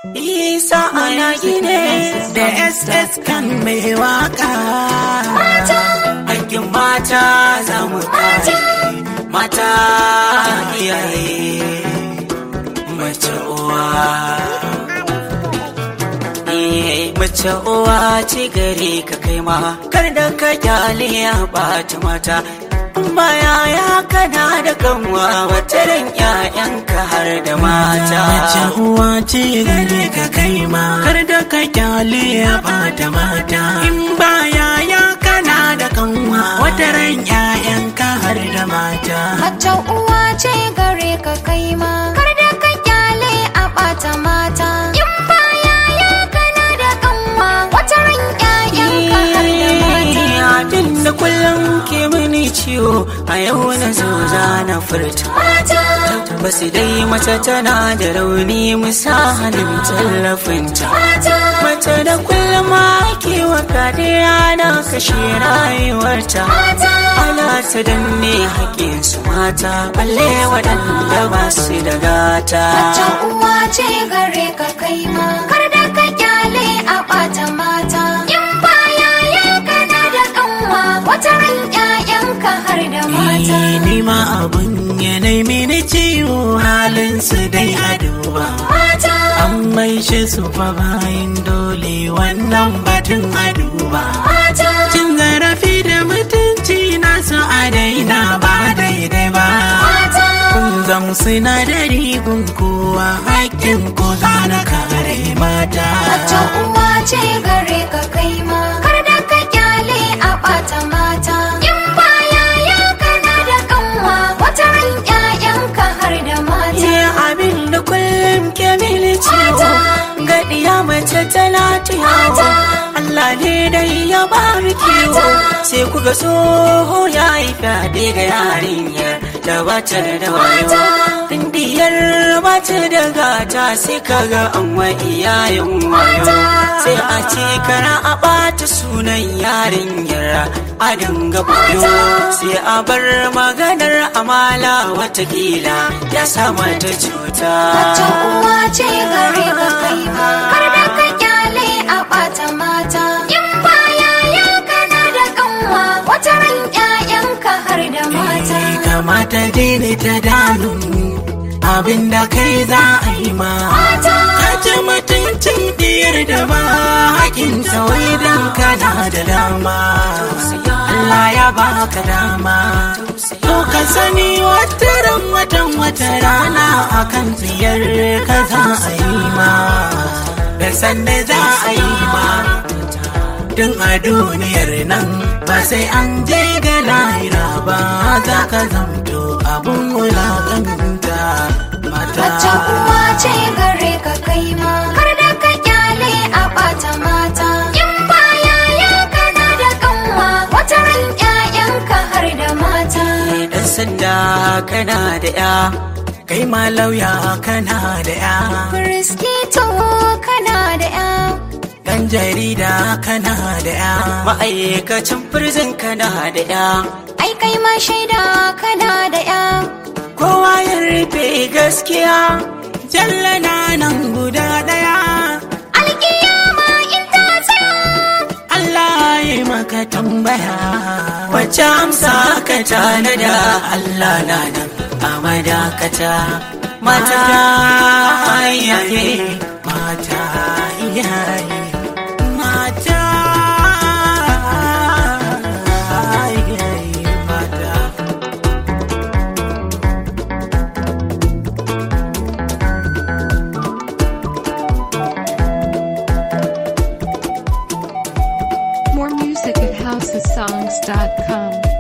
Isa ana gine da SS kan mai waka. Hakkin mata za mu kare. Mata iyaye. Mace uwa. Eh, Mace uwa ce gare ka kai ma. Kar da ka kyale ya ɓata mata. Baya ya kana da kanwa wata ran 'ya'yanka har da mata. Mace uwa ce gare ka kai ma kar da ka kyale ya bata mata in baya ya kana da kanwa wata ran ƴaƴanka har da mata Mace uwa ce gare ka kai ma kar da ka kyale a ɓata mata in baya ya kana da kanwa wata ran ƴaƴanka har da mata Abin da kullum ke mini ciwo a yau na zo za na furta. mata Basu dai mace tana da rauni musa hannun tallafinta. mata Mace da kullum ake wa kadiya na kashe rayuwarta. mata Ana ta danne haƙƙinsu mata, balle waɗanda ba su da gata. Mace uwa ce gare ka kai ma kar da ka kyale a ɓata mata in baya ya kana da kanwa wata ran ƴaƴanka har da mata Eh, ni ma abun yanayi mini ciwo halin su dai a duba mata an maishe su fa bayan dole wannan batun a duba mata cin zarafi da mutunci nasu a daina ba daidai ba mata kun zam sinadari gun kowa hakkin ko na kare mata Mace uwa ce gare ka kai ma kar da ka kyale a ɓata mata in baya ya kana da kanwa wata ran ƴaƴanka har da mata Ye abin da kullum ke mini ciwo Gaɗiya mace tana tiyawa Allah ne dai ya ba mu kiwo Sai ku ga tsoho ya yi fyaɗe ga yarinyar da bata da wayo Indiyar bata da gata sai ka ga an wa iyayen wayo Sai a ce kara a ɓata sunan yarinyar a dinga boyo Sai a bar maganar amala watakila ya sa mata cuta Mace uwa ce gare ka kai ma kar da ka kyale a ɓata mata in baya ya kana da kanwa wata ran ƴaƴanka har da mata Eh, kamata daidai ta damu abinda kai za a yi ma mata ka ci mutuncin diyar da ba hakin wai dan kana da dama Allah ya baka dama to ka sani wata ran watan wata rana akan tsiyar ka za a yi ma da sanda za a yi ma Tun a duniyar nan ba sai an je ga lahira ba za ka zamto abun wulaƙanta mata. Mace uwa ce gare ka kai ma kar da ka kyale a ɓata mata in baya ya kana da kanwa wata ran ƴaƴanka har da mata dan sanda kana da ya Kai ma lauya kana da ya, Riskito kana da ƴa ɗan jarida kana da ya, ma'aikacin firzin kana da ya ai kai ma shaida kana da ƴa kowa ya rufe gaskiya jalla na nan guda ɗaya. alƙiyama in ta tsaya Allah ya yi maka tambaya. wacce amsa ka tanada Allah na nan a madakata mata iyaye Mata iyaye, mata iyaye, mata. More music at housesongs.com.